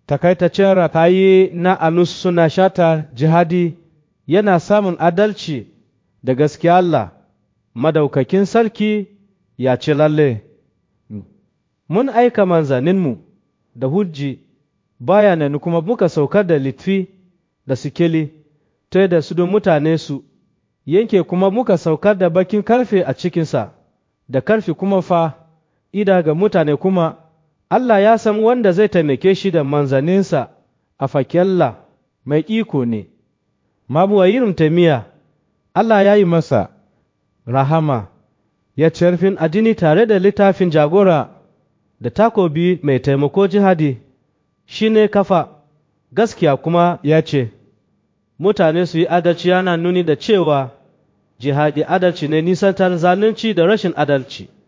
takaitaccen rakayi na alus suna shata jihadi yana samun adalci da gaskiya Allah madaukakin sarki ya ce lalle mun aika manzaninmu da hujji bayanan kuma muka saukar da litfi da sikeli ta da su don mutane su yanke kuma muka saukar da bakin karfe a cikinsa da karfe kuma fa ida ga mutane kuma Allah ya san wanda zai taimake shi da manzaninsa a fakella mai iko ne mabuwa irin taimiya Allah ya yi masa rahama ya cerfin addini tare da littafin jagora da takobi mai taimako jihadi shi ne kafa gaskiya kuma ya ce mutane su yi adalci yana nuni da cewa jihadi adalci ne nisantar zalunci da rashin adalci